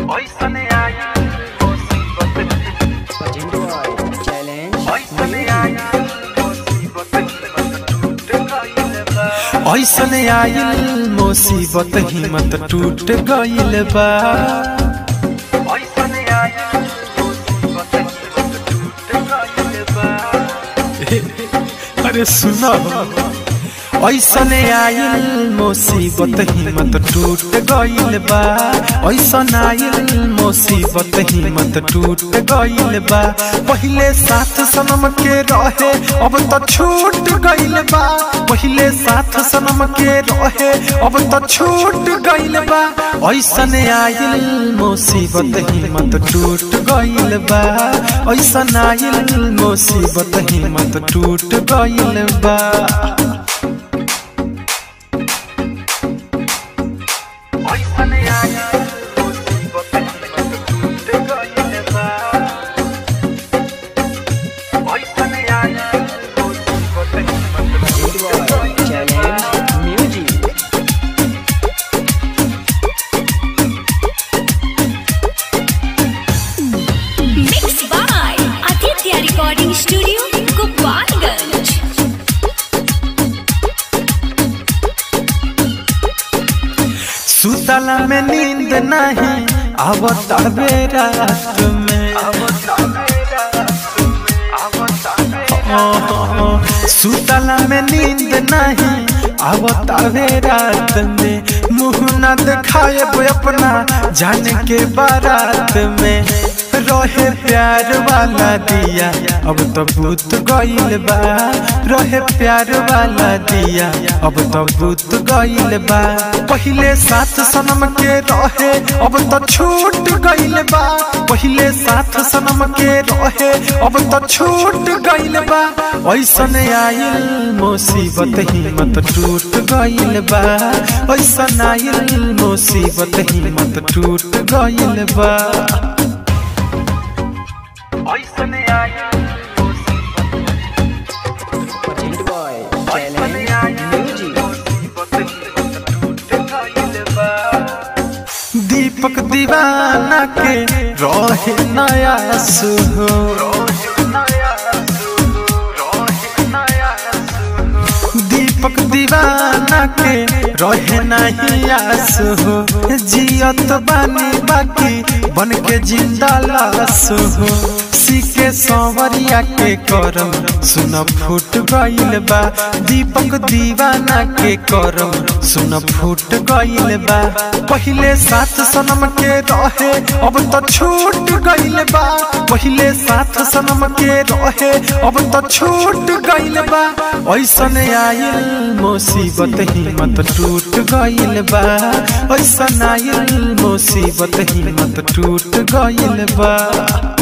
ओइसने आया मुसीबत चैलेंज ओइसने आया मुसीबत टूट गइल बा ऐसन आइल मुसीबत हिम्मत टूट गइल बा ओइसने आया मुसीबत टूट गइल बा अरे सुनो ऐसन आइल मुसीबत हिम्मत टूट गइल बा ऐसन आइल मुसीबत हिम्मत टूट गइल बा पहिले साथ सनम के रहे अब तो छूट गइल बा पहिले साथ सनम के रहे अब तो छूट गइल बा ऐसन आइल मुसीबत हिम्मत टूट गइल बा ऐसन आइल मुसीबत हिम्मत टूट गइल बा ओइसने आया मुसीबत टूट गइल बा ओइसने आया मुसीबत टूट गइल challenge music Mixed by Aditya Recording Studio, Gopalganj. सुतला में नींद नहीं आवता बे रात में सुतला में नींद नहीं आवता बे रात में मुंह न दिखाए अपना जाने के बारात में रहे प्यार वाला दिया अब तो भूत गइल बा रहे प्यार वाला दिया अब तो भूत गइल बा पहिले साथ सनम के रहे अब तो छूट गइल बा पहिले साथ सनम के रहे अब तो छूट गइल बा ऐसन आइल मुसीबत हिम्मत टूट गइल बा ऐसन आइल मुसीबत हिम्मत टूट गइल बा ओइसने आया मुसीबत प्रेजेंट बॉय ओइसने चैलेंज आया म्यूजिक मुसीबत टूट गइल बा दीपक दीवाना के रहे नया सुहो दीपक दीवाना के रहे नहीं आस हो जियत बानी बाकी बन के जिंदा लाश हो सीके संवरिया के करम सुन फूट गइल बा दीपक दीवाना के करम सुन फूट गइल बा पहिले साथ सनम के रहे अब तो छूट गइल बा पहिले साथ सनम के रहे अब तो छूट गइल बा ऐसन आइल मुसीबत हिम्मत टूट गइल बा ऐसन आइल मुसीबत हिम्मत टूट गइल बा